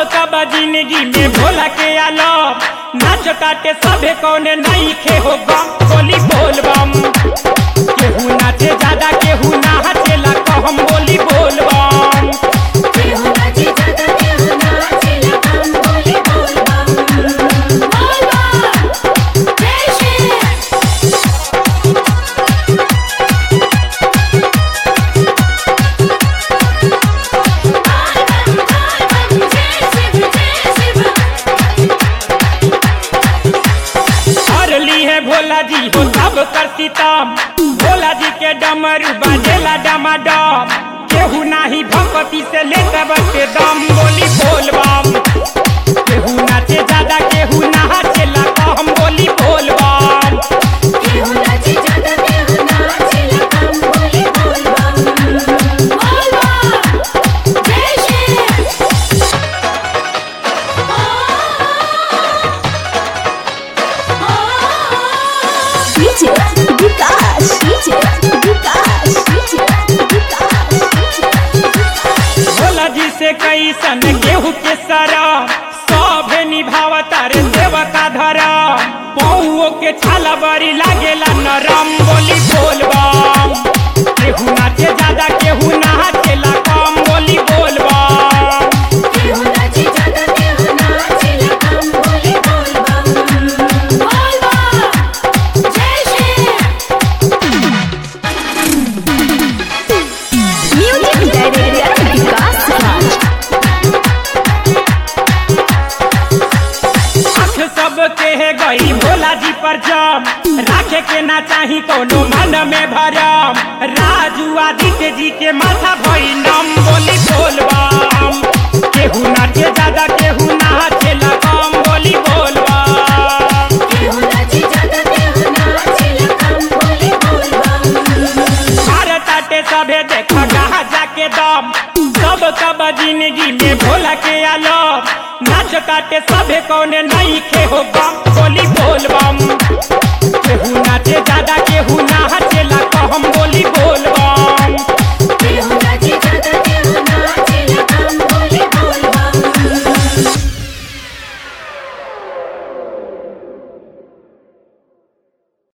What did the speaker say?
कब जिंदगी में भोला के आलो नाच काटे सभे कौने नहीं खे हो गम बोली बोल बम केहू नाचे ज्यादा केहू नाचेला कहम बोली बोल बम केहू नाचे ज्यादा केहू नाचेला कम बोली बोल बम बोल बम जय श्री बोल बम बोल बम जय शिव जय शिव हर ली है भोला जी हो सब कर सीतम भोला जी के डमरू बाजेला डमाडम केहू नाही भगवती से ले के दम बोली बोल बम केहू नाचे ज्यादा केहू नाचेला कहम बोली बोल बम केहू नाचे ज्यादा केहू नाचेला कम बोली बोल बम बोल बम जय Shri DJ Vikas, DJ Vikas, DJ Vikas, Bhola जी से कैसन गेहूं के सरा सभे निभावता रे सेवका धरा पौओ के छाला बड़ी लागेला नरम बोली बोल बम केहू नाचे ज्यादा केहू नाचेला कम बोली बोल बम केहू नाचे ज्यादा केहू नाचेला कम बोली बोल बम बोल बम जय Shri Music Director Vikas Raj. आँख सब के है गई भोला जी पर जम राखे के ना चाही कोनो मन में भरम राजू आदित्य जी के माथा भई नम बोली बोल बम केहू नाचे ज्यादा केहू नाचेला कम बोली बोल बम केहू नाचे ज्यादा केहू नाचेला कम बोली बोल बम भारत आटे सभे देख कहा जाके दम सब कब जिंदगी में भोला के आलम नाच काटे सभे कौने नहीं खे हो गम